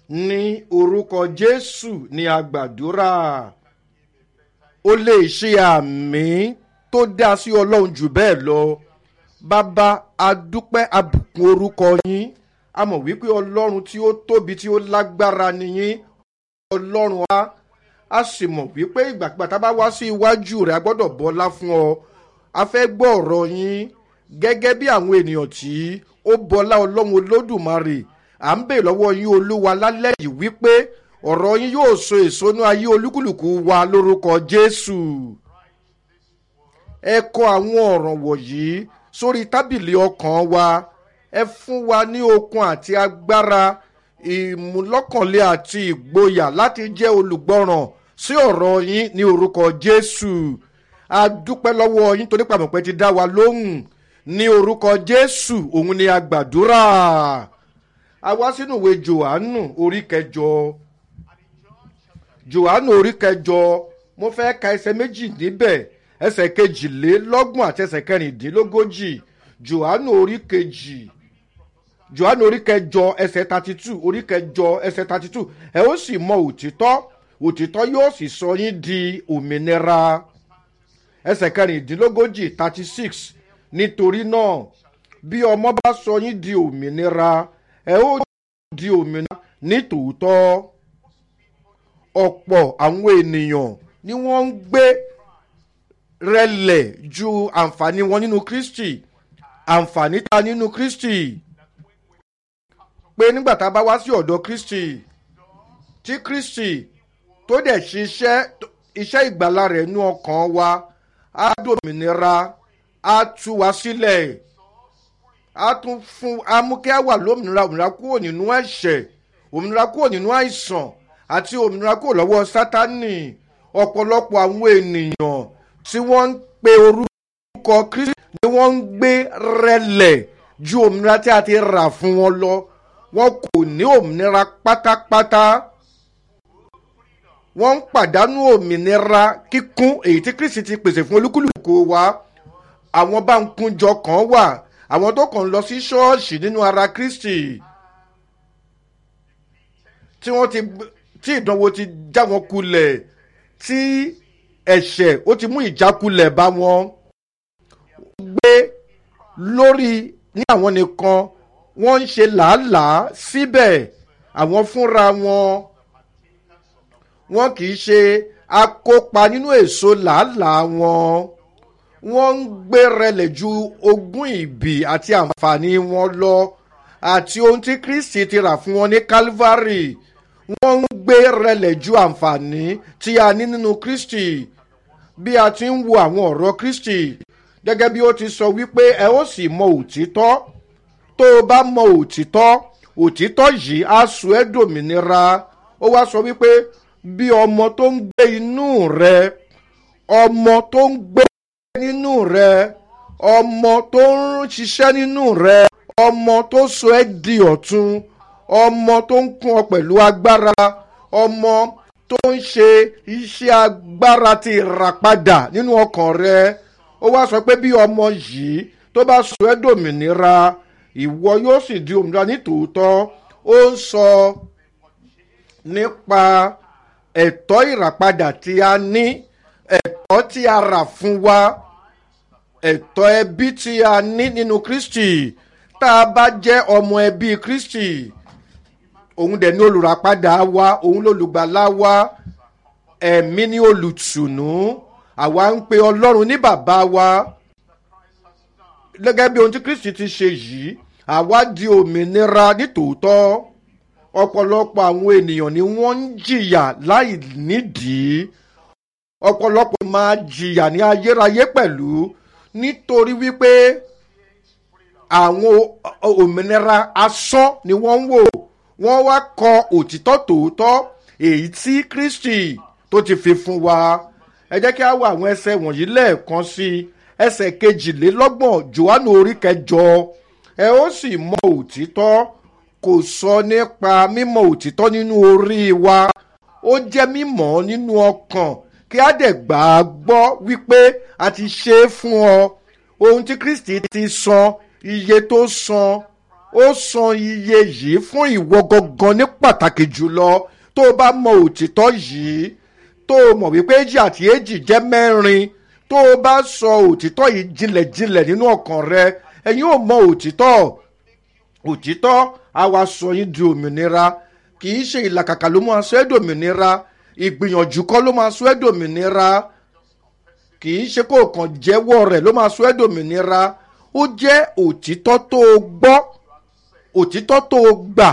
ní orúkọ jésù ní àgbàdúrà ó lè ṣe àmì tó dá sí ọlọ́run jù bẹ́ẹ̀ lọ bàbá adúpẹ́ abùkún orúkọ yín a mọ̀ wípé ọlọ́run tí ó tóbi tí ó lágbára nìyín ọlọ́run wa a sì mọ̀ wípé ìgbàgbà tá a bá wá sí iwájú rẹ̀ a gbọ́dọ̀ bọ́lá fún ọ a fẹ́ gbọ́ ọ̀rọ̀ yín gẹ́gẹ́ bí àwọn ènìyàn tí ó bọ́lá ọlọ́run olódùmarè à ń bè lọ́wọ́ yín olúwa lálẹ́ yìí wípé ọ̀rọ̀ yín yóò so èso ní ayé olúkúlùkù wa lórúkọ jésù ẹ kọ àwọn ọ̀rọ̀ wọ̀nyí sórí tábìlì ọkàn wa ẹ fún wa ní okun àti agbára ìmúlọ́kànlé àti ìgboyà láti jẹ́ olùgbọ́ràn sí ọ̀rọ̀ yín ní orúkọ jésù a dúpẹ́ lọ́wọ́ yín torí pàmòpẹ́ ti dá wa lóhùn ní orúkọ jésù òun ni a gbàdúrà a wá sínú ìwé johannu orí kẹjọ johannu orí kẹjọ mo fẹ́ ka ẹsẹ̀ méjì níbẹ̀ ẹsẹ̀ kejìlélọ́gbọ̀n àti ẹsẹ̀ kẹrìndínlógójì johannu orí kejì johannu orí kẹjọ ẹsẹ̀ thirty two orí kẹjọ ẹsẹ̀ thirty two ẹ ó sì mọ òtítọ́ òtítọ́ yóò sì sọ yín di òmìnira ẹsẹ̀ kẹrìndínlógójì thirty six nítorí náà bí ọmọ bá sọ yín di òmìnira ẹ ó di òmìnira ní tòótọ́ ọ̀pọ̀ àwọn ènìyàn ni wọ́n ń gbé rẹlẹ̀ ju àǹfààní wọn nínú kristi àǹfààní ta nínú kristi pé nígbà tá a bá wá sí ọ̀dọ̀ kristi tí kristi tó dẹ̀ ṣiṣẹ́ iṣẹ́ ìgbàlá rẹ̀ nú ọkàn wa á dòmìnira á tú wa sílẹ̀ á tún fún á mú kí á wà lómìnira òmìnira kúrò nínú ẹ̀ṣẹ̀ òmìnira kúrò nínú àìsàn àti òmìnira kúrò lọ́wọ́ sátánì ọ̀pọ̀lọpọ̀ àwọn ènìyàn tí wọ́n ń pe orúkọ kristi ni wọ́n ń gbé rẹlẹ̀ ju òmìnira tí a ti rà fún wọn lọ wọn kò ní òmìnira pátápátá wọ́n ń pàdánù òmìnira kíkún èyí tí kristi ti pèsè fún olúkúlùkù wa àwọn bá ń kúnjọ kan wà àwọn tó kàn ń lọ sí ṣọ́ọ̀ṣì nínú ara kristi tí wọ́n ti tí ìdánwò ti já wọn kulẹ̀ tí ẹ̀ṣẹ̀ ó ti mú ìjákulẹ̀ bá wọn gbé lórí ní àwọn nìkan wọ́n ń ṣe làálàá síbẹ̀ àwọn fúnra wọn wọn kì í ṣe akópa nínú èso làálàá wọn wọ́n ń gbé rẹlẹ̀ ju ogún ìbí àti àǹfààní wọn lọ àti ohun tí kristi ti rà fún wọn ní calvary wọ́n ń gbé rẹlẹ̀ ju àǹfààní tí a ní nínú kristi bí a ti ń wo àwọn ọ̀rọ̀ kristi gẹ́gẹ́ bí ó ti sọ wípé ẹ ó sì mọ òtítọ́ tó o bá mọ òtítọ́ òtítọ́ yìí á sọ ẹ́ dòmìnira ó wá sọ wípé bí ọmọ tó ń gbé inú rẹ ọmọ tó ń gbé nínú rẹ ọmọ tó ń ṣiṣẹ́ nínú rẹ ọmọ tó sọ ẹ́ di ọ̀tun ọmọ tó ń kún ọ pẹ̀lú agbára ọmọ tó ń ṣe iṣẹ́ agbára ti ìràpadà nínú ọkàn rẹ ó wá sọ pé bí ọmọ yìí tó bá sọ ẹ́ dòmìnira ìwọ yóò sì di òmìnira nítòótọ́ ó ń sọ nípa ẹ̀tọ́ ìràpadà tí a ní ẹ̀tọ́ tí a rà fún wa ẹ̀tọ́ ẹbí tí a ní nínú kristi tá a bá jẹ́ ọmọ ẹbí kristi òun dẹ̀ ní olùràpadà wa òun lolùgbàlà wa ẹ̀mí ní olùtùnú àwa ń pe ọlọ́run ní bàbá wa gẹ́gẹ́ bí ohun tí kristi ti ṣe yìí àwa di òmìnira nítòótọ́ ọ̀pọ̀lọpọ̀ àwọn ènìyàn ni wọ́n ń jìyà láì nídìí ọ̀pọ̀lọpọ̀ máa jìyà ní ayérayé pẹ̀lú nítorí wípé àwọn òmìnira asán ni wọ́n ń wò wọ́n wá kọ òtítọ́ tòótọ́ èyí tí kristi tó ti fi fún wa ẹ jẹ́ kí a wo àwọn ẹsẹ̀ wọ̀nyí lẹ́ẹ̀kan sí i ẹsẹ̀ kejìlélọ́gbọ̀n johannu orí kẹjọ ẹ ó sì mọ òtítọ́ kò sọ nípa mímọ òtítọ́ nínú orí wa ó jẹ́ mímọ́ nínú ọkàn kí á dẹ̀ gbà á gbọ́ wípé a ti ṣe é fún ọ ohun tí kristi ti san iye tó san ó ó san iye yìí fún ìwọ gangan ní pàtàkì jùlọ tó o bá mọ òtítọ́ yìí tó o mọ̀ wípé èjì àti èjì jẹ́ mẹ́rin tó o bá sọ òtítọ́ yìí jinlẹ̀jinlẹ̀ nínú ọkàn rẹ ẹ̀yin ò mọ òtítọ́ òtítọ́ á wá sọ yín di òmìnira kì í ṣe ìlàkàkà ló máa sọ ẹ́ dòmìnira ìgbìyànjú kọ́ ló máa sọ ẹ́ dòmìnira kì í ṣe kó kàn jẹ́wọ́ rẹ̀ ló máa sọ ẹ́ dòmìnira ó jẹ́ òtítọ́ tó o gbọ́ òtítọ́ tó o gbà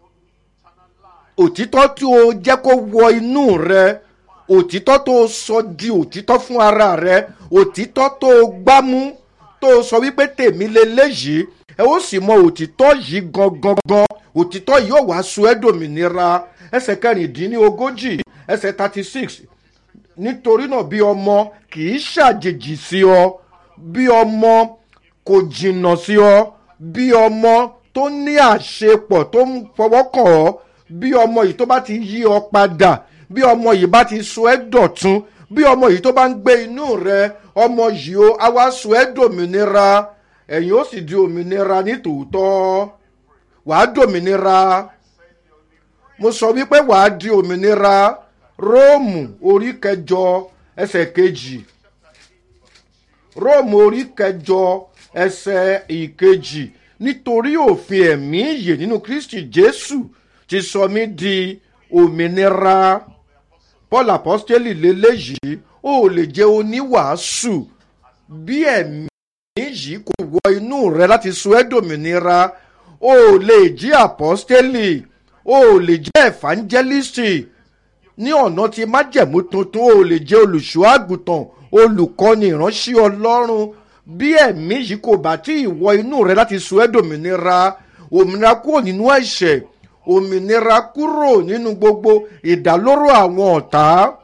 òtítọ́ tí o jẹ́ kó wọ inú rẹ òtítọ́ tó o sọ di òtítọ́ fún ara rẹ òtítọ́ tó o gbámú tó o sọ wípé tèmi leléyìí ẹ ó sì mọ òtítọ́ yìí gangan gan òtítọ́ yìí ò wá sọ ẹ́ dòmìnira ẹsẹ̀ kẹrìndínlógójì ẹsẹ̀ thirty six nítorí náà bí ọmọ kì í ṣàjèjì sí ọ bí ọmọ kò jìnnà sí ọ bí ọmọ tó ní àṣepọ̀ tó ń fọwọ́ kàn ọ́ bí ọmọ yìí tó bá ti yí ọ padà bí ọmọ yìí bá ti sọ ẹ́ dọ̀tun bí ọmọ yìí tó bá ń gbé inú rẹ ọmọ yìí ó á wá sọ ẹ́ dòmìnira ẹ̀yin ó sì di òmìnira ní tòótọ́ wàá dòmìnira mo sọ wípé wàá di òmìnira róòmù orí kẹjọ ẹsẹ̀ kejì róòmù orí kẹjọ ẹsẹ̀ ìkejì nítorí òfin ẹ̀mí ìyè nínú kristi jésù ti sọ mí di òmìnira paul apostoli lélẹ́yìí ó lè jẹ́ oníwàásù bí ẹ̀mí yìí kò wọ inú rẹ láti sọ ẹ́ dòmìnira ó lè jí apostoli ó lè jẹ́ ẹ̀fánjẹ́lìsì ní ọ̀nà tí májẹ̀mú tuntun ó lè jẹ́ olùṣọ́ àgùntàn olùkọ́ni ìránṣẹ́ ọlọ́run bí ẹ̀mí yìí kò bá tí ì wọ inú rẹ láti sọ ẹ́ dòmìnira òmìnira kúrò nínú ẹ̀ṣẹ̀ òmìnira kúrò nínú gbogbo ìdálóró àwọn ọ̀tá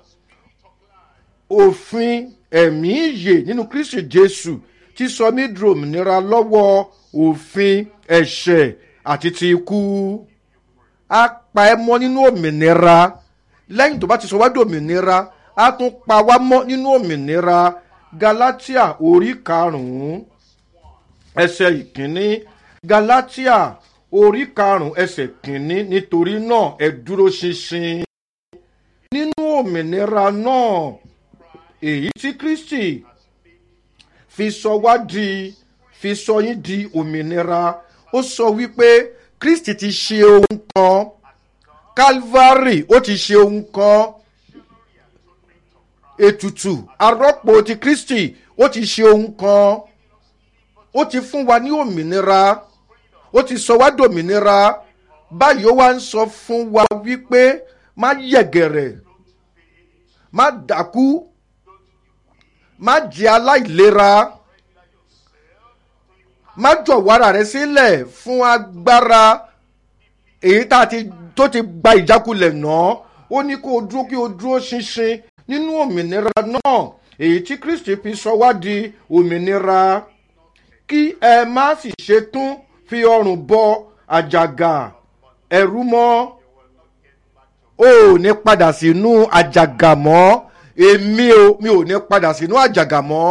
òfin ẹ̀mí ìyè nínú kristi jésù ti sọ mí di òmìnira lọ́wọ́ òfin ẹ̀ṣẹ̀ àti ti ikú á pa ẹ́ mọ́ nínú òmìnira lẹ́yìn tó bá ti sọ wá di òmìnira á tún pa wá mọ́ nínú òmìnira galatia orí karùn-ún ẹsẹ̀ ìkíní galatia orí karùn-ún ẹsẹ̀ kìíní nítorí náà ẹ dúró ṣinṣin nínú òmìnira náà èyí tí kristi fi sọ wá di fi sọ yín di òmìnira ó sọ wípé kristi ti ṣe ohun kan calvary ó ti ṣe ohun kan ètùtù arọ́pò ti kristi ó ti ṣe ohun kan ó ti fún wa ní òmìnira ó ti sọ wá dòmìnira báyìí ó wá ń sọ fún wa wípé má yẹ̀gẹ̀rẹ̀ má dákú má jẹ́ aláìlera má jọ̀wọ́ ara rẹ sílẹ̀ fún agbára èyí tá a ti tó ti gba ìjákulẹ̀ náà ó ní kó o dúró kí o dúró ṣinṣin nínú òmìnira náà èyí tí kristi fi sọ wá di òmìnira kí ẹ má sì ṣe tún fi ọrùn bọ àjàgà ẹrú mọ́ o ò ní padà sínú àjàgà mọ́ èmi o mi ò ní padà sínú àjàgà mọ́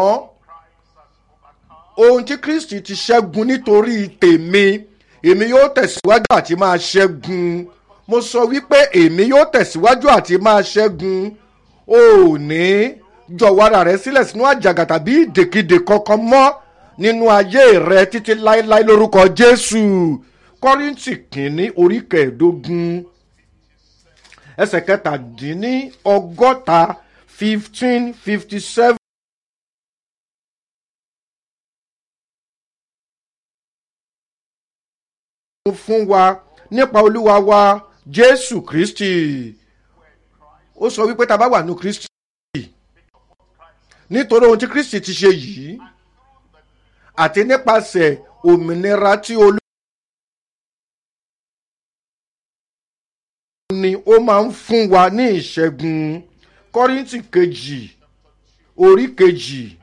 ohun tí kristi ti ṣẹ́gun nítorí tèmi èmi yóò tẹ̀síwájú àti máa ṣẹ́gun mo sọ wípé èmi yóò tẹ̀síwájú àti máa ṣẹ́gun o ò ní jọ̀wọ́ ara rẹ sílẹ̀ sínú àjàgà tàbí ìdèkidè kankan mọ́ nínú ayé rẹ títí láéláé lórúkọ jésù kọ́rìntì kìíní orí kẹẹ̀ẹ́dógún ẹsẹ̀ kẹtàdínní ọgọ́ta fifteen fifty seven. fún wa nípa olúwa wa jésù kristi ó sọ wípé tá a bá wà ní kristi nítorí ohun tí kristi ti ṣe yìí àti nípasẹ̀ òmìnira tí olú. ni ó máa ń fún wa ní ìṣẹ́gun kọ́rìntì kejì orí kejì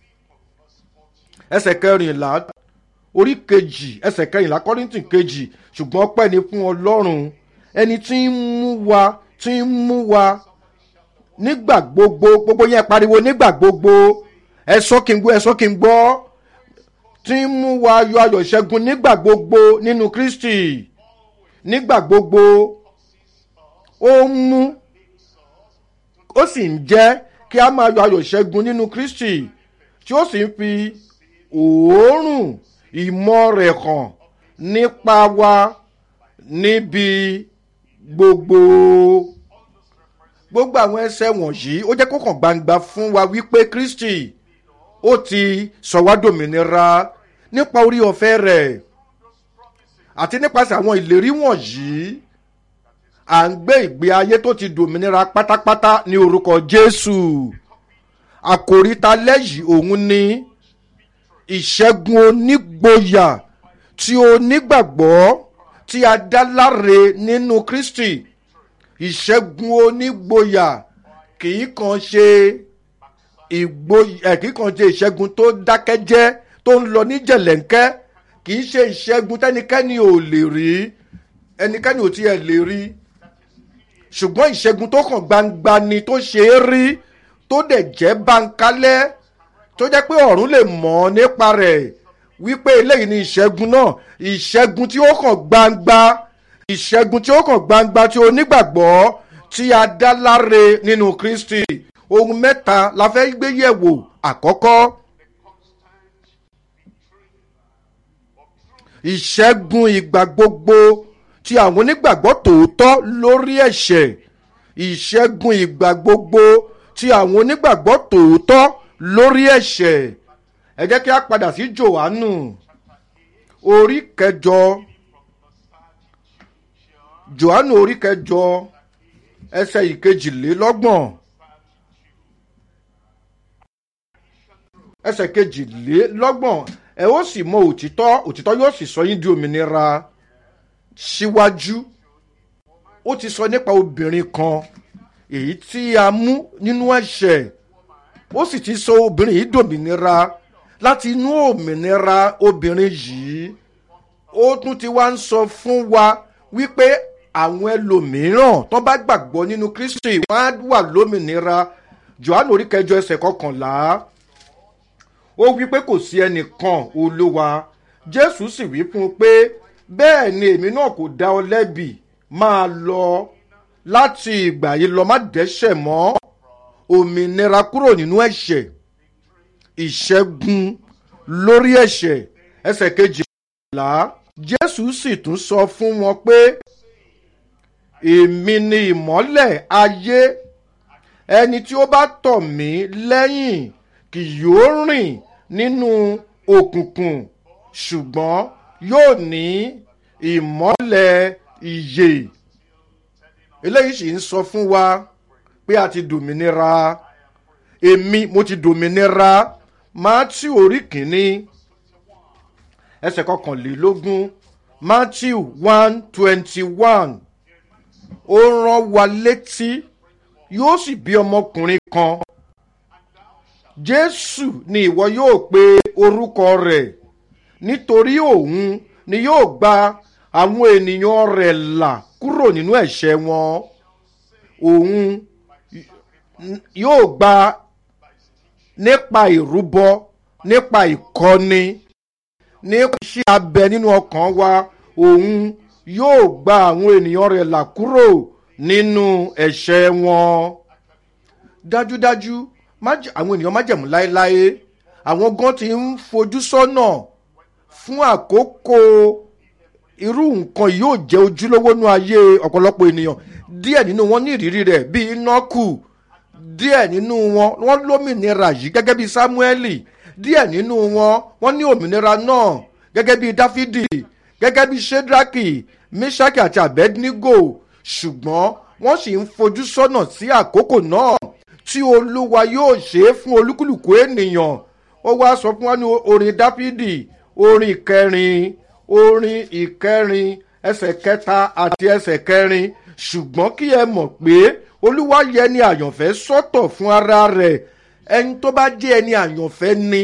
ẹsẹ̀ kẹrìnlá orí kejì ẹsẹ̀ kẹrìnlá kọ́rìntì kejì ṣùgbọ́n pẹ́ ni fún ọlọ́run ẹni tí ń mú wa tí ń mú wa nígbà gbogbo gbogbo yẹn pariwo nígbà gbogbo ẹ sọ kí n gbọ́ ẹ sọ kí n gbọ́ tí ń mú wa yọ ayọ̀ ìṣẹ́gun nígbà gbogbo nínú kristi nígbà gbogbo ó ń mú ó sì ń jẹ́ kí a máa yọ ayọ̀ ìṣẹ́gun nínú kristi tí ó sì ń fi òórùn ìmọ̀ rẹ̀ hàn nípa wa níbi gbogbo gbogbo àwọn ẹsẹ̀ wọ̀nyí ó jẹ́ kó kàn gbangba fún wa wípé kristi ó ti sọ wá dòmìnira nípa orí ọ̀fẹ́ rẹ̀ àti nípasẹ̀ àwọn ìlérí wọ̀nyí à ń gbé ìgbé ayé tó ti dòmìnira pátápátá ní orúkọ jésù àkòríta lẹ́yìn òun ni ìṣẹ́gun onígboyà tí onígbàgbọ́ tí a dá láre nínú kristi ìṣẹ́gun onígboyà kì í kàn ṣe ìgboyà kì í kàn ṣe ìṣẹ́gun tó dákẹ́jẹ́ tó ń lọ ní jẹ̀lẹ́ńkẹ́ kì í ṣe ìṣẹ́gun tẹ́nikẹ́ni ò lè rí ẹnikẹ́ni ò tiẹ̀ lè rí ṣùgbọ́n ìṣẹ́gun tó kàn gbangba ni tó ṣe é rí tó dẹ̀ jẹ́ báńkálẹ́ tó jẹ́ pé ọ̀run lè mọ̀ ọ́ nípa rẹ̀ wípé eléyìí ni ìṣẹ́gun náà ìṣẹ́gun tí ó kàn gbangba ìṣẹ́gun tí ó kàn gbangba tí onígbàgbọ́ tí a dá láre nínú kristi ohun mẹ́ta la fẹ́ gbé yẹ̀wò àkọ́kọ́ ìṣẹ́gun ìgbà gbogbo tí àwọn onígbàgbọ́ tòótọ́ lórí ẹ̀ṣẹ̀ ìṣẹ́gun ìgbà gbogbo tí àwọn onígbàgbọ́ tòótọ́ lórí ẹ̀ṣẹ̀ ẹ jẹ́ kí a padà sí johannu orí kẹjọ johannu orí kẹjọ ẹsẹ̀ ìkejìlélọ́gbọ̀n ẹsẹ̀ kejìlélọ́gbọ̀n ẹ ó sì mọ òtítọ́ òtítọ́ yóò sì sọ yín di òmìnira síwájú ó ti sọ nípa obìnrin kan èyí tí a mú nínú ẹ̀ṣẹ̀ ó sì ti sọ obìnrin yìí dòmìnira láti inú òmìnira obìnrin yìí ó tún ti wá ń sọ fún wa wípé àwọn ẹlòmíràn tó bá gbàgbọ́ nínú kristi wọ́n á wà lómìnira johannu orí kẹjọ ẹsẹ̀ kọkànlá ó wí pé kò sí ẹnìkan olúwa jésù sì wí fún un pé bẹ́ẹ̀ ni èmi náà kò dá ọ lẹ́bi máa lọ láti ìgbà yìí lọ má dẹ́ṣẹ̀ mọ́ òmìnira kúrò nínú ẹ̀ṣẹ̀ ìṣẹ́gun lórí ẹ̀ṣẹ̀ ẹsẹ̀ kejìlá jésù sì tún sọ fún wọn pé èmi ni ìmọ́lẹ̀ ayé ẹni tí ó bá tọ̀ mí lẹ́yìn kì yóò rìn nínú òkùnkùn ṣùgbọ́n yóò ní ìmọ́lẹ̀ ìyè eléyìí sì ń sọ fún wa pé a ti dòmìnira èmi mo ti dòmìnira matthew orí kìíní ẹsẹ̀ kọkànlélógún matthew one twenty one ó rán wa létí yóò sì bí ọmọkùnrin kan jésù ni ìwọ yóò pe orúkọ rẹ̀ nítorí òun ni yóò gba àwọn ènìyàn rẹ̀ là kúrò nínú ẹ̀ṣẹ̀ wọn òun yóò gba nípa ìrúbọ nípa ìkọ́ni nípa iṣẹ́ abẹ nínú ọkàn wa òun yóò gba àwọn ènìyàn rẹ̀ là kúrò nínú ẹ̀ṣẹ̀ wọn. dájúdájú àwọn ènìyàn májẹ̀mú láéláé àwọn gan ti ń fojú sọ́nà fún àkókò irú nǹkan yóò jẹ́ ojúlówó nú ayé ọ̀pọ̀lọpọ̀ ènìyàn díẹ̀ nínú wọn ní ìrírí rẹ̀ bíi nọ́kù díẹ̀ nínú wọn wọ́n lómìnira yìí gẹ́gẹ́ bíi sámúẹ́lì díẹ̀ nínú wọn wọ́n ní òmìnira náà gẹ́gẹ́ bíi dáfídì gẹ́gẹ́ bíi shedraki meshaki àti abednego ṣùgbọ́n wọ́n sì ń fojú sọ́nà sí àkókò náà tí olúwa yóò ṣe é fún olúkúlùkù ènìyàn ó wá sọ fún wa ní orin dáfídì orin ìkẹrin orin ìkẹrin ẹsẹ̀ kẹta àti ẹsẹ̀ kẹrin ṣùgbọ́n kí ẹ mọ̀ pé olúwa yẹ ni àyànfẹ́ sọ́tọ̀ fún ara rẹ̀ ẹni tó bá jẹ́ ẹni àyànfẹ́ ni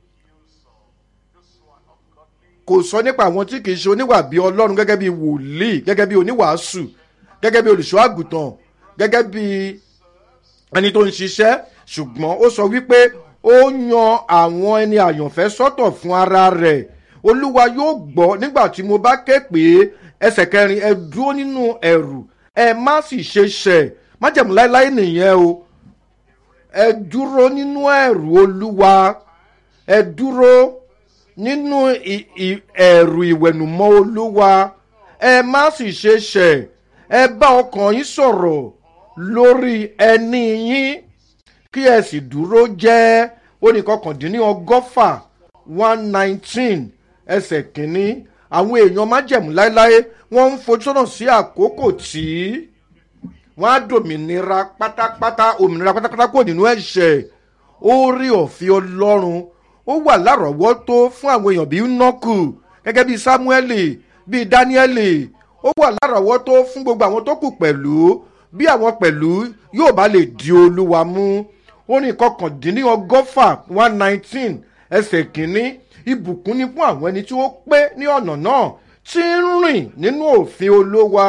kò sọ nípa àwọn tí kì í ṣe oníwà bíi ọlọ́run gẹ́gẹ́ bíi wòlíì gẹ́gẹ́ bíi oníwàásù gẹ́gẹ́ bíi olùṣọ́ àgùntàn gẹ́gẹ́ bíi ẹni tó ń ṣiṣẹ́ ṣùgbọ́n ó sọ wípé ó yan àwọn ẹni àyànfẹ́ sọ́tọ̀ fún ara rẹ̀ olúwa yóò gbọ́ nígbà tí mo bá ké pé ẹsẹ̀ kẹrin ẹ dúró nínú ẹ̀rù ẹ má sì ṣe ṣẹ̀ májẹ̀mú láéláé nìyẹn o ẹ dúró nínú ẹ̀rù olúwa ẹ dúró nínú ẹ̀rù ìwẹ̀nùmọ́ olúwa ẹ má sì ṣe ṣẹ̀ ẹ bá ọkàn yín sọ̀rọ̀ lórí ẹni yín kí ẹ sì dúró jẹ́ oníkọkàndínní ọgọ́fà one nineteen ẹsẹ̀ kínní àwọn èèyàn májẹ̀mú láéláé wọ́n ń fojú sọ́nà sí àkókò tí wọ́n á dòmìnira pátápátá òmìnira pátápátá kò nínú ẹ̀ṣẹ̀ orí ọ̀fin ọlọ́run ó wà lárọ̀ọ́wọ́tó fún àwọn èèyàn bíi nọ́kù gẹ́gẹ́ bíi sámúẹ́lì bíi dáníẹ́lì ó wà lárọ̀ọ́wọ́tó fún gbogbo àwọn tó kù pẹ̀lú bí àwọn pẹ̀lú yóò bá lè di olúwa mú orin kọkàndínní ọgọ́fà one nineteen ẹsẹ̀ kínní ibùkún ni fún àwọn ẹni tí ó pé ní ọ̀nà náà tí ń rìn nínú òfin olówa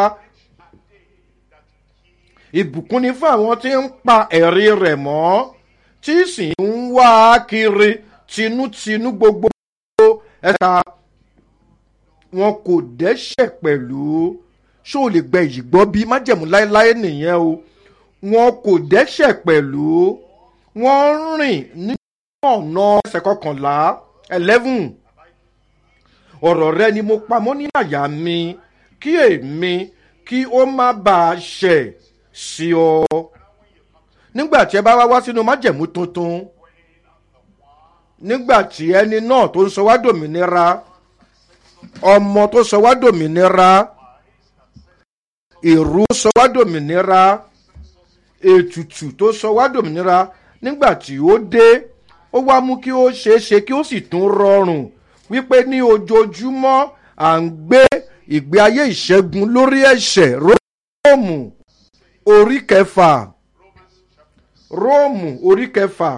ìbùkún ni fún àwọn tí ń pa ẹ̀rí rẹ̀ mọ́ tí sì ń wá kiri tinútinú gbogbo ẹ̀ka wọn kò dẹ́ṣẹ̀ pẹ̀lú ṣó o lè gbẹ yìí gbọ́ bí májẹ̀mú láéláé nìyẹn o wọn kò dẹ́ṣẹ̀ pẹ̀lú wọ́n rìn nínú ọ̀nà ẹsẹ̀ kọkànlá eleven ọ̀rọ̀ rẹ ni mo pamọ́ ní àyà mi kí èmi kí ó má bàa ṣẹ̀ sí ọ. nígbà tí ẹ bá wá wá sínú májẹ̀mú tuntun nígbà tí ẹni náà tó ń sọ wá dòmìnira ọmọ tó sọ wá dòmìnira ìrú sọ wá dòmìnira ètùtù tó sọ wá dòmìnira nígbà tí ó dé ó wá mú kí ó ṣeé ṣe kí ó sì tún rọrùn wípé ní ojoojúmọ́ à ń gbé ìgbé ayé ìṣẹ́gun lórí ẹ̀ṣẹ̀ róòmù orí kẹfà róòmù orí kẹfà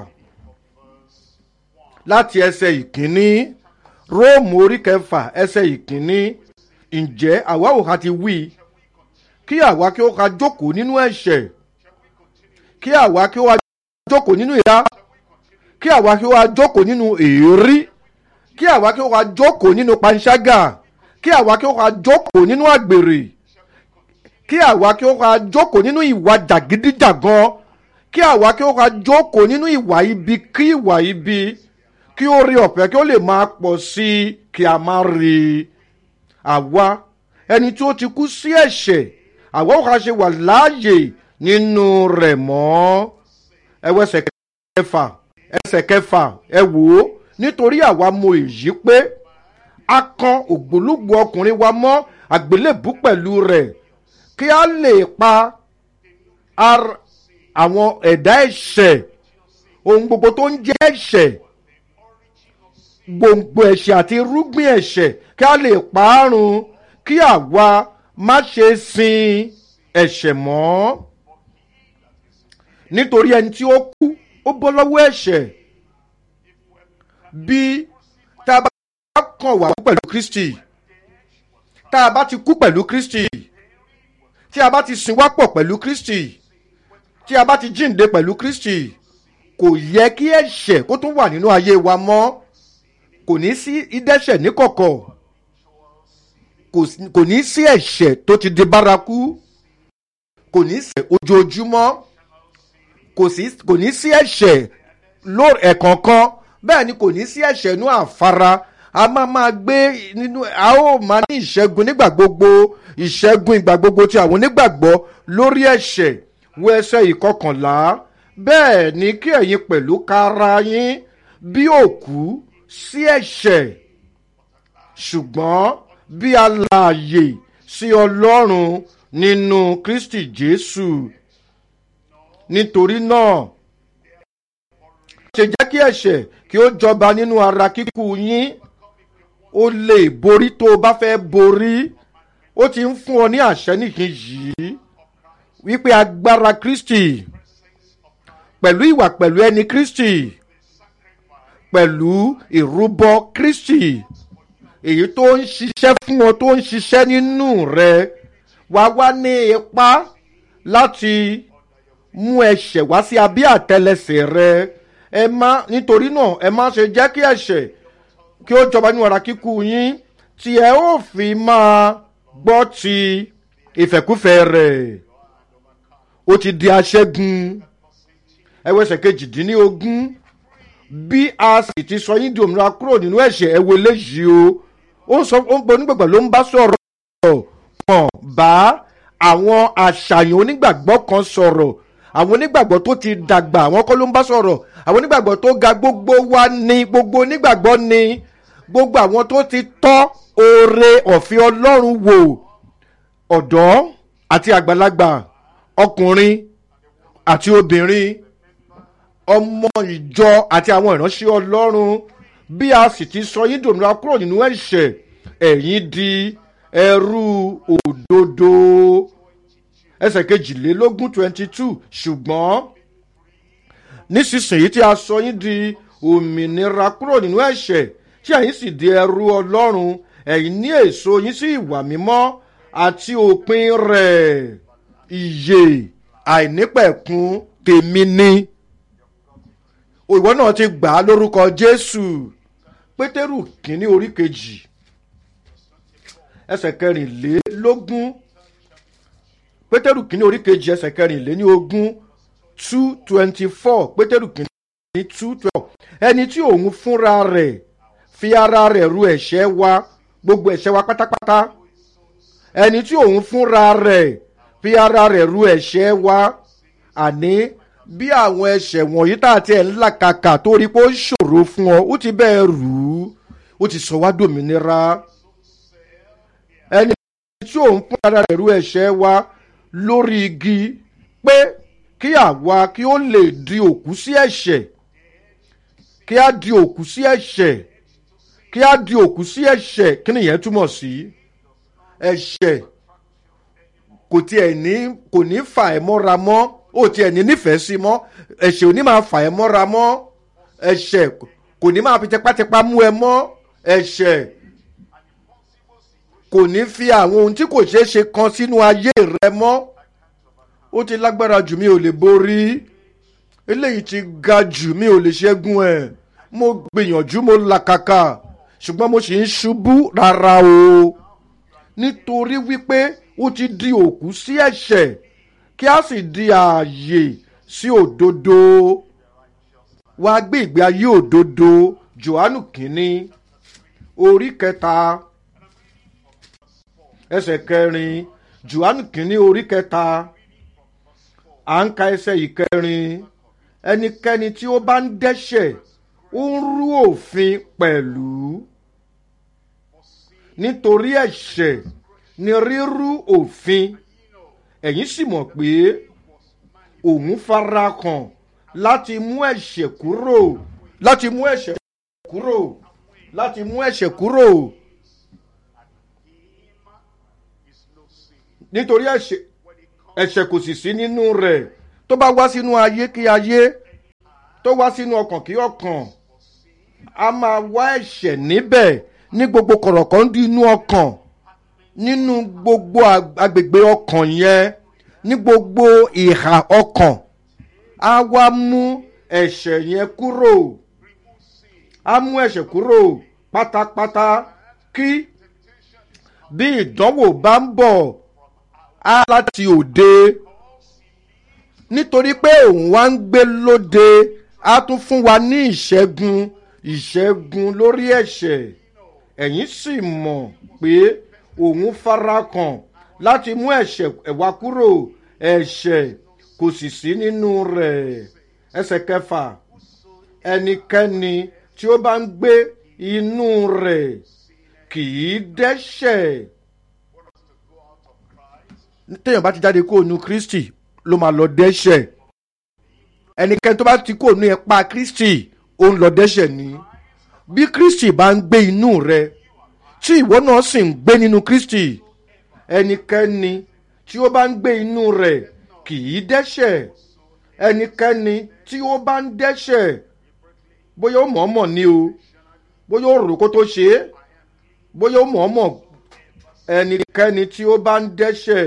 láti ẹsẹ̀ ìkíní róòmù orí kẹfà ẹsẹ̀ ìkíní ǹjẹ́ àwa ò ká ti wí kí àwa kí ó ká jókòó nínú ẹ̀ṣẹ̀ kí àwa kí ó wá jókòó nínú ìyá kí àwa kí ó wá jókòó nínú èérí kí àwa kí ó wá jókòó nínú panṣágà kí àwa kí ó wá jókòó nínú àgbèrè kí àwa kí ó wá jókòó nínú ìwà jàgídíjàgan kí àwa kí ó wá jókòó nínú ìwà ibi kí ìwà ibi kí ó rí ọ̀fẹ́ kí ó lè máa pọ̀ sí i kí a máa rí i àwa ẹni tí ó ti kú sí ẹ̀ṣẹ̀ àwa ò ká ṣe wà láàyè nínú rẹ̀ mọ́ ẹwọ́ ẹsẹ̀ kẹfà ẹsẹ̀ kẹfà ẹ wò ó nítorí àwa mọ èyí pé a kan ògbólógbò ọkùnrin wa mọ́ àgbélébú pẹ̀lú rẹ̀ kí a lè pa àwọn ẹ̀dá ẹ̀ṣẹ̀ ohun gbogbo tó ń jẹ́ ẹ̀ṣẹ̀ gbòǹgbò ẹ̀ṣẹ̀ àti irúgbìn ẹ̀ṣẹ̀ kí a lè parun kí àwa má ṣe sin ẹ̀ṣẹ̀ mọ́ nítorí ẹni tí ó kú ó bọ́ lọ́wọ́ ẹ̀ṣẹ̀ bí tá a bá kàn wá pẹ̀lú kristi tá a bá ti kú pẹ̀lú kristi tí a bá ti sin wá pọ̀ pẹ̀lú kristi tí a bá ti jíǹde pẹ̀lú kristi kò yẹ kí ẹ̀ṣẹ̀ kó tún wà nínú ayé wa mọ́ kò ní sí ìdẹ́ṣẹ̀ níkọ̀kọ̀ kò ní sí ẹ̀ṣẹ̀ tó ti di bárakú kò ní sí ojoojúmọ́ kò ní sí ẹ̀ṣẹ̀ ẹ̀kọ̀ọ̀kan bẹ́ẹ̀ ni kò ní sí ẹ̀ṣẹ̀ inú àfara a máa máa gbé nínú a ó máa ní ìṣẹ́gun nígbà gbogbo ìṣẹ́gun ìgbà gbogbo ti àwọn onígbàgbọ́ lórí ẹ̀ṣẹ̀ wo ẹsẹ̀ ìkọkànlá bẹ́ẹ̀ ni kí ẹ̀yin pẹ̀lú kára yín bí òkú sí ẹ̀ṣẹ̀ ṣùgbọ́n bí alààyè sí ọlọ́run nínú kristi jésù nítorí náà ṣe jẹ́ kí ẹ̀ṣẹ̀ kí ó jọba nínú ara kíkú yín ó lè borí tó o bá fẹ́ borí ó ti ń fún ọ ní àṣẹ nìkan yìí wípé agbára kristi pẹ̀lú ìwà pẹ̀lú ẹni kristi pẹ̀lú ìrúbọ kristi èyí tó ń ṣiṣẹ́ fún ọ tó ń ṣiṣẹ́ nínú rẹ wá wá ní ipá láti mú ẹsẹ̀ wá sí abẹ́ àtẹlẹsẹ̀ rẹ ẹ má nítorí náà ẹ má ṣe jẹ́ kí ẹ̀ṣẹ̀ kí ó jọba ní ọ̀rá kíkú yín tí ẹ ó fi máa gbọ́ ti ìfẹ́kúfẹ́ rẹ̀ ó ti di aṣẹ́gun ẹwẹ́sẹ̀ kejìdínlógún bí a sì ti sọ yín di òmìnira kúrò nínú ẹ̀ṣẹ̀ ẹ̀wọ̀ eléyìí o ó ń sọ ó ń gbọ́ onígbàgbọ́ ló ń bá sọ̀rọ̀ pọ̀n bá àwọn àṣàyàn onígbàgbọ́ kan sọ̀rọ̀ àwọn onígbàgbọ́ tó ti dàgbà àwọn kọ́ ló ń bá sọ̀rọ̀ àwọn onígbàgbọ́ tó ga gbogbo wa ni gbogbo onígbàgbọ́ ni gbogbo àwọn tó ti tọ́ oore ọ̀fẹ́ ọlọ́run wò ọ̀dọ́ àti àgbàlagbà ọkùnrin àti obìnrin ọmọ ìjọ àti àwọn ìránṣẹ́ ọlọ́run bí a sì ti sọ yín dòmìnira kúrò nínú ẹ̀ṣẹ̀ ẹ̀yìn di ẹrú òdodo ẹsẹ̀ kejìlélógún twenty two ṣùgbọ́n nísinsìnyí tí a sọ yín di òmìnira kúrò nínú ẹ̀ṣẹ̀ tí ẹ̀yin sì di ẹrú ọlọ́run ẹ̀yin ní èso yín sí ìwà mímọ́ àti òpin rẹ̀ ìyè àìnípẹ̀kun tèmi ni ìwọ náà ti gbà á lórúkọ jésù pétérù kínní orí kejì ẹsẹ̀ kẹrìnlélógún pétérù kínní orí kejì ẹsẹ̀ kẹrìnléní ogún two twenty four pétérù kínní two twelve ẹni tí òun fúnra rẹ̀ fi ara rẹ̀ ru ẹ̀ṣẹ̀ wa gbogbo ẹ̀ṣẹ̀ wa pátápátá ẹni tí òun fúnra rẹ̀ fi ara rẹ̀ ru ẹ̀ṣẹ̀ wa àní bí àwọn ẹ̀ṣẹ̀ wọ̀nyí tá a ti ẹ̀ ń là kàkà tó rí pé ó ṣòro fún ọ ó ti bẹ́ẹ̀ rù ú ó ti sọ wá dòmìnira ẹni tí òun fún ara rẹ̀ ru ẹ̀ṣẹ̀ wa lórí igi pé kí àwa kí ó lè di òkú sí ẹ̀ṣẹ̀ kí á di òkú sí ẹ̀ṣẹ̀ kí á di òkú sí ẹ̀ṣẹ̀ kí nìyẹn túmọ̀ sí ẹ̀ṣẹ̀ kò tiẹ̀ ní kò ní fà ẹ́ mọ́ra mọ́ ó tiẹ̀ ní nífẹ̀ẹ́ sí mọ́ ẹ̀ṣẹ̀ ò ní máa fà ẹ́ mọ́ra mọ́ ẹ̀ṣẹ̀ kò ní máa fi tipátipá mú ẹ mọ́ ẹ̀ṣẹ̀ kò ní fi àwọn ohun tí kò ṣeé ṣe kan sínú ayé rẹ mọ́ ó ti lágbára jù mí ò lè borí eléyìí ti ga jù mí ò lè ṣẹ́gun ẹ̀ mo gbìyànjú mo làkàkà ṣùgbọ́n mo sì ń ṣubú rárá o nítorí wípé ó ti di òkú sí ẹ̀ṣẹ̀ kí a sì di ààyè sí òdodo wá gbé ìgbé ayé òdodo johannu kínní orí kẹta ẹsẹ̀ kẹrin johannu kínní orí kẹta à ń ka ẹsẹ̀ ìkẹrin ẹnikẹ́ni tí ó bá ń dẹ́ṣẹ̀ ó ń rú òfin pẹ̀lú nítorí ẹ̀ṣẹ̀ ni rírú òfin ẹ̀yin sì mọ̀ pé òun fara kàn láti mú ẹ̀ṣẹ̀ kúrò láti mú ẹ̀ṣẹ̀ kúrò láti mú ẹ̀ṣẹ̀ kúrò nítorí ẹ̀ṣẹ̀ ẹ̀ṣẹ̀ kò sì sí nínú rẹ̀ tó bá wá sínú ayé kí ayé tó wá sínú ọkàn kí ọkàn a máa wá ẹ̀ṣẹ̀ níbẹ̀ ní gbogbo kọ̀rọ̀kọ́ndú inú ọkàn nínú gbogbo agbègbè ọkàn yẹn ní gbogbo ìhà ọkàn á wá mú ẹ̀ṣẹ̀ yẹn kúrò á mú ẹ̀ṣẹ̀ kúrò pátápátá kí bí ìdánwò bá ń bọ̀ á láti òde nítorí pé òun wá ń gbé lóde á tún fún wa ní ìṣẹ́gun ìṣẹ́gun lórí ẹ̀ṣẹ̀ ẹ̀yin sì mọ̀ pé òun farakàn láti mú ẹ̀ṣẹ̀ ẹ̀wá kúrò ẹ̀ṣẹ̀ kò sì sí nínú rẹ̀ ẹsẹ̀ kẹfà ẹnikẹ́ni tí ó bá ń gbé inú rẹ̀ kì í dẹ́ṣẹ̀ téèyàn bá ti jáde kó nu kristi ló máa lọ dẹ́ṣẹ̀ ẹnikẹ́ni tó bá ti kó nu ẹ̀pa kristi ó ń lọ dẹ́ṣẹ̀ ni bí kristi bá ń gbé inú rẹ̀ tí ìwọ náà sì ń gbé nínú kristi ẹnikẹ́ni tí ó bá ń gbé inú rẹ̀ kì í dẹ́ṣẹ̀ ẹnikẹ́ni tí ó bá ń dẹ́ṣẹ̀ bóyá ó mọ̀ọ́mọ̀ ni o bóyá ó rò kó tó ṣe é bóyá ó mọ̀ọ́mọ̀ ẹnikẹ́ni tí ó bá ń dẹ́ṣẹ̀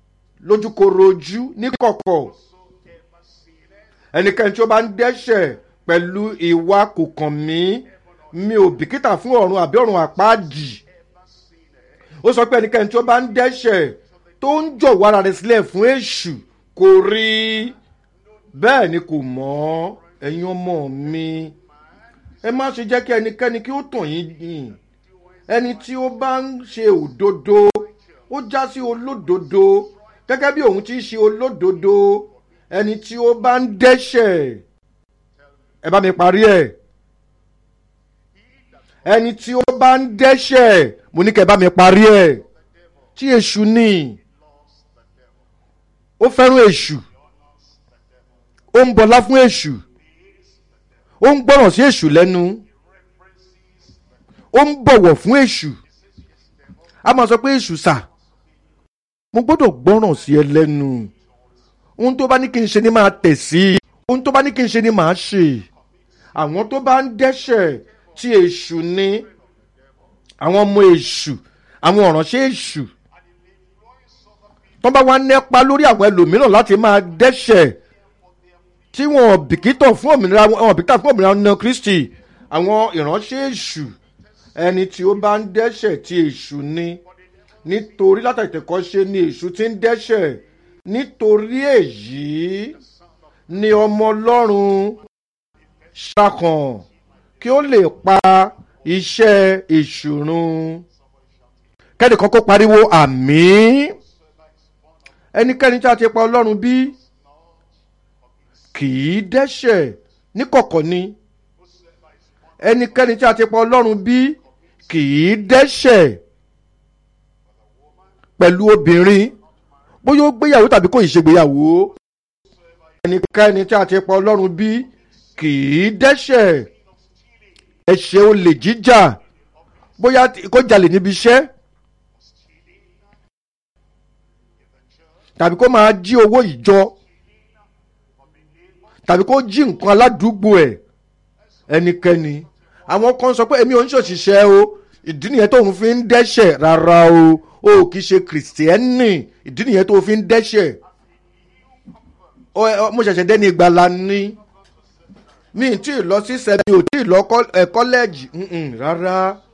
lójúkorojú níkọ̀kọ̀ ẹnikẹ́ni tí ó bá ń dẹ́ṣẹ̀ pẹ̀lú ìwà kò kàn mí mi ò bìkítà fún ọ̀run àbí ọ̀run àpáàdì ó sọ pé ẹnikẹ́ni tí ó bá ń dẹ́ṣẹ̀ tó ń jọ̀wọ́ ara rẹ̀ sílẹ̀ fún èṣù kò rí bẹ́ẹ̀ ni kò mọ̀ ẹ̀yin ọmọ mi ẹ má ṣe jẹ́ kí ẹnikẹ́ni kí ó tàn yín yìn ẹni tí ó bá ń ṣe òdodo ó já sí olódodo gẹ́gẹ́ bí òun ti ṣe olódodo ẹni tí ó bá ń dẹ́ṣẹ̀ ẹ bá mi parí ẹ̀ ẹni tí ó bá ń dẹ́ṣẹ̀ mo ní kẹ́ ẹ bá mi parí ẹ̀ tí èṣù ní ó fẹ́ràn èṣù ó ń bọlá fún èṣù ó ń gbọ́ràn sí èṣù lẹ́nu ó ń bọ̀wọ̀ fún èṣù a máa sọ pé èṣù sà mo gbọ́dọ̀ gbọ́ràn sí ẹ lẹ́nu ohun tó bá ní kí n ṣe ni máa tẹ̀ sí ohun tó bá ní kí n ṣe ni máa ṣe àwọn tó bá ń dẹ́ṣẹ̀ tí èṣù ní àwọn ọmọ èṣù àwọn ọ̀ránṣẹ́ èṣù tó bá wá nípa lórí àwọn ẹlòmíràn láti máa dẹ́ṣẹ̀ tí wọn bìkítà fún òmìnira wọn bìkítà fún òmìnira ọ̀nà kristi àwọn ìránṣẹ́ èṣù ẹni tí ó bá ń dẹ́ṣẹ̀ tí èṣù ní nítorí látàtẹ̀kọ́ ṣe ni èṣù ti ń dẹ́ṣẹ̀ nítorí èyí ni ọmọ ọlọ́run ṣàkàn kí ó lè pa iṣẹ́ èṣù run kẹ́nìkan kó pariwo àmì ẹnikẹ́ni tí a ti pa ọlọ́run bí kì í dẹ́ṣẹ̀ níkọ̀kọ̀ ni ẹnikẹ́ni tí a ti pa ọlọ́run bí kì í dẹ́ṣẹ̀ pẹ̀lú obìnrin bóyá ó gbéyàwó tàbí kò ì ṣègbéyàwó ẹnikẹ́ni tí a ti pa ọlọ́run bí kì í dẹ́ṣẹ̀ ẹ̀ṣẹ̀ olè jíjà bóyá kó jalè níbi iṣẹ́ tàbí kó máa jí owó ìjọ tàbí kó jí nǹkan aládùúgbò ẹ̀ ẹnikẹ́ni àwọn kan sọ pé èmi ò ń ṣòṣìṣẹ́ o ìdí nìyẹn tóun fi ń dẹ́ṣẹ̀ rárá o o kì í ṣe kìrìsìtẹ́nì ìdí nìyẹn tó fi ń dẹ́ṣẹ̀ mo ṣẹ̀ṣẹ̀ dẹ́ni ìgbàlá ní mi tí ì lọ sí sẹ́mi ò tí ì lọ kọ́lẹ́ẹ̀jì rárá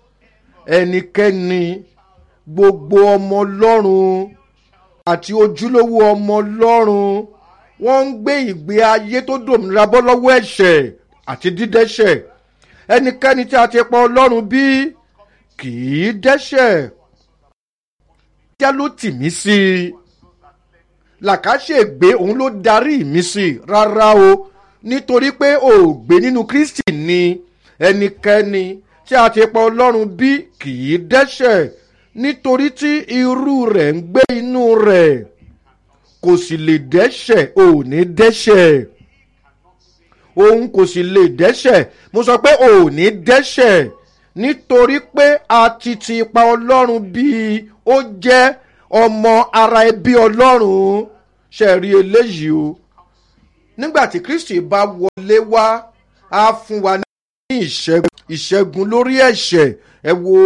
ẹnikẹ́ni gbogbo ọmọ ọlọ́run àti ojúlówó ọmọ ọlọ́run wọ́n ń gbé ìgbé ayé tó dòmìnira bọ́ lọ́wọ́ ẹ̀ṣẹ̀ àti dídẹ́ṣẹ̀ ẹnikẹ́ni tí a ti pa ọlọ́run bí kì í dẹ́ṣẹ̀ já ló tì mí sí i làkàṣègbè òun ló darí mi sí i rárá o nítorí pé ò gbé nínú kristi ni ẹnikẹ́ni tí a ti pa ọlọ́run bí kì í dẹ́ṣẹ̀ nítorí tí irú rẹ̀ ń gbé inú rẹ̀ kò sì lè dẹ́ṣẹ̀ ò ní dẹ́ṣẹ̀ òun kò sì lè dẹ́ṣẹ̀ mo sọ pé ò ní dẹ́ṣẹ̀ nítorí pé a ti ti pa ọlọ́run bíi ó jẹ́ ọmọ ara ẹbí ọlọ́run ṣe rí eléyìí o nígbà tí kristi bá wọlé wá á fún wa ní ìṣẹ́gun lórí ẹ̀ṣẹ̀ ẹ wo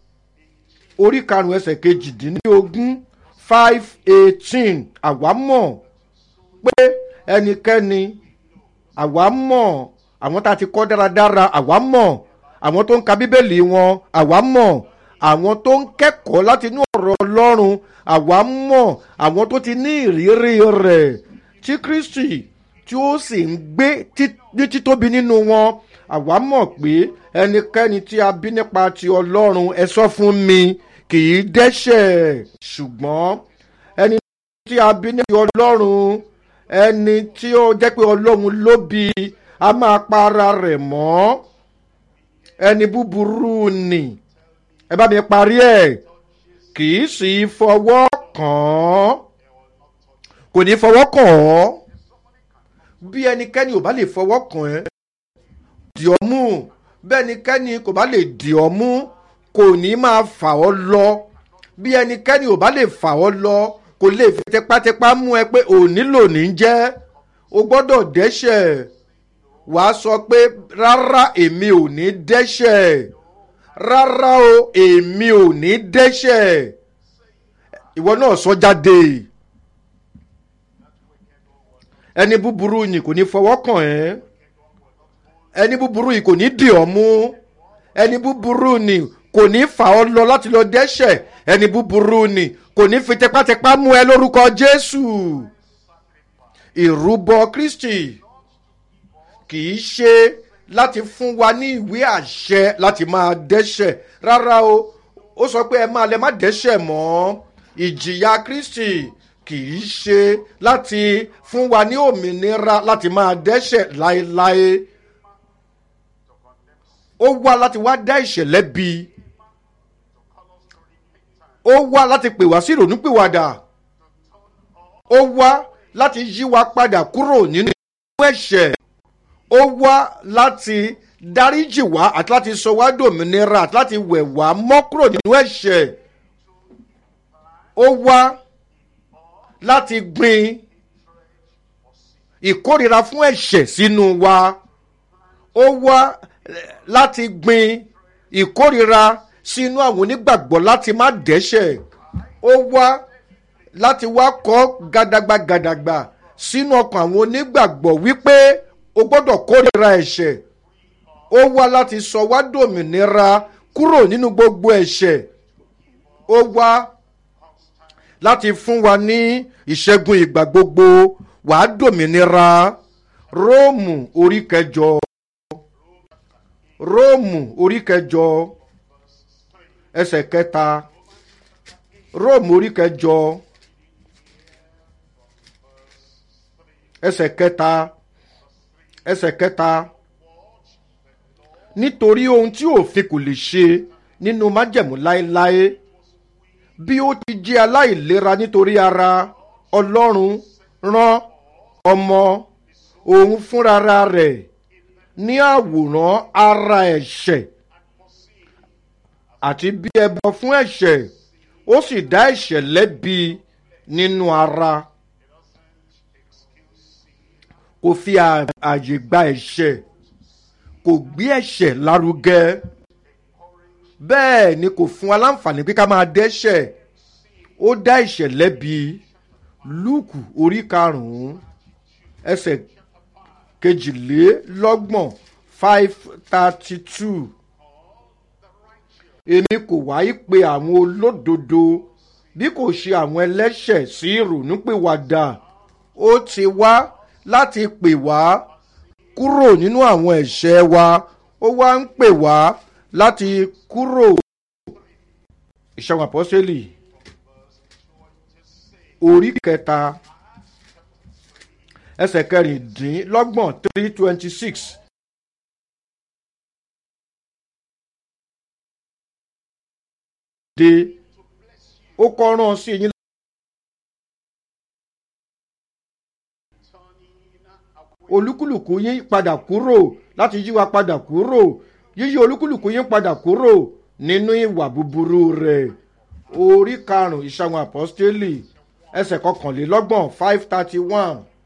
orí karùn-ún ẹsẹ̀ kejìdínlógún five eighteen àwa mọ̀ pé ẹnikẹ́ni àwa mọ̀ àwọn tá a ti kọ́ dáradára àwa mọ̀ àwọn tó ń ka bíbélì wọn àwa mọ̀ àwọn tó ń kẹ́kọ̀ọ́ láti inú ọ̀rọ̀ ọlọ́run àwa mọ̀ àwọn tó ti ní ìrírí rẹ̀ tí kristi tí ó sì ń gbé ní títóbi nínú wọn àwa mọ̀ pé ẹnikẹ́ni tí a bí nípa ti ọlọ́run ẹ sọ fún mi kì í dẹ́ṣẹ̀ ṣùgbọ́n ẹni tí a bí nípa ti ọlọ́run ẹni tí ó jẹ́ pé ọlọ́run ló bí a máa pa ara rẹ̀ mọ́ ẹni búburú ni ẹ bá mi parí ẹ̀ kì í sì fọwọ́ kàn án kò ní fọwọ́ kàn án bí ẹnikẹ́ni ò bá lè fọwọ́ kàn ẹ́ dì ọ́ mú bẹ́ẹ̀ ẹnikẹ́ni kò bá lè dì ọ́ mú kò ní máa fà ọ́ lọ bí ẹnikẹ́ni ò bá lè fà ọ́ lọ kò lè fi tipátipá mú ẹ pé ò nílò ní jẹ́ o gbọ́dọ̀ dẹ́ṣẹ̀ wàá sọ pé rárá èmi ò ní dẹ́ṣẹ̀ rárá o èmi ò ní dẹ́ṣẹ̀ ìwọ náà sọ jáde ẹni búburú yìí kò ní fọwọ́ kàn ẹ́ ẹni búburú yìí kò ní dì ọ́ mú ẹni búburú ni kò ní fà ọ́ lọ láti lọ dẹ́ṣẹ̀ ẹni búburú ni kò ní fi tipátipá mú ẹ lórúkọ jésù ìrúbọ kristi kì í ṣe láti fún wa ní ìwé àṣẹ láti máa dẹ́ṣẹ̀ rárá o ó sọ pé ẹ máa lẹ má dẹ́ṣẹ̀ mọ́ ìjìyà kristi kì í ṣe láti fún wa ní òmìnira láti máa dẹ́ṣẹ̀ láéláé ó wá láti wá dá ìṣẹ̀lẹ̀ bí ó wá láti pè wá sí ìrònúpìwàdà ó wá láti yí wa padà kúrò nínú ẹ̀ṣẹ̀ ó wá láti dáríjì wá àti láti sọ wá dòmìnira àti láti wẹ̀ wá mọ́ kúrò nínú ẹ̀ṣẹ̀ ó wá láti gbin ìkórira fún ẹ̀ṣẹ̀ sínú wa ó wá láti gbin ìkórira sínú àwọn onígbàgbọ́ láti má dẹ́ṣẹ̀ ó wá láti wá kọ́ gàdàgbà gàdàgbà sínú ọkàn àwọn onígbàgbọ́ wípé o gbọ́dọ̀ kórira ẹ̀ṣẹ̀ ó wá láti sọ wá dòmìnira kúrò nínú gbogbo ẹ̀ṣẹ̀ ó wá láti fún wa ní ìṣẹ́gun ìgbà gbogbo wàá dòmìnira róòmù orí kẹjọ róòmù orí kẹjọ ẹsẹ̀ kẹta róòmù orí kẹjọ ẹsẹ̀ kẹta ẹsẹ̀ kẹta nítorí ohun tí òfin kò lè ṣe nínú májẹ̀mú láéláé bí ó ti jẹ́ aláìlera nítorí ara ọlọ́run rán ọmọ òun fúnra rẹ̀ ní àwòrán ara ẹ̀ṣẹ̀ àti bí ẹbọ fún ẹ̀ṣẹ̀ ó sì dá ẹ̀ṣẹ̀ lẹ́bi nínú ara kò fi ààyè gba ẹ̀ṣẹ̀ kò gbé ẹ̀ṣẹ̀ lárugẹ bẹ́ẹ̀ ni kò fún wa láǹfààní pé ká máa dẹ́ṣẹ̀ ó dá ẹ̀ṣẹ̀ lẹ́bi lúùkù orí karùn-ún ẹsẹ̀ kejìlélọ́gbọ̀n five thirty two èmi kò wáyé pé àwọn olódodo bí kò ṣe àwọn ẹlẹ́ṣẹ̀ sí ìrònúpìwàdà ó ti wá láti pè wá kúrò nínú àwọn ẹ̀ṣẹ̀ wa ó wá ń pè wá láti kúrò ìṣàwọn àpọ́sẹ́lì orí kẹta ẹsẹ̀ kẹrìndínlọ́gbọ̀n three twenty six. de ó kọ́ rán sí yín. olúkúlùkù yín padà kúrò láti yí wa padà kúrò yíyí olúkúlùkù yín padà kúrò nínú ìwà búburú rẹ̀ orí karùn-ún ìṣàwọn àpọ́stélì ẹsẹ̀ kọkànlélọ́gbọ̀n five thirty one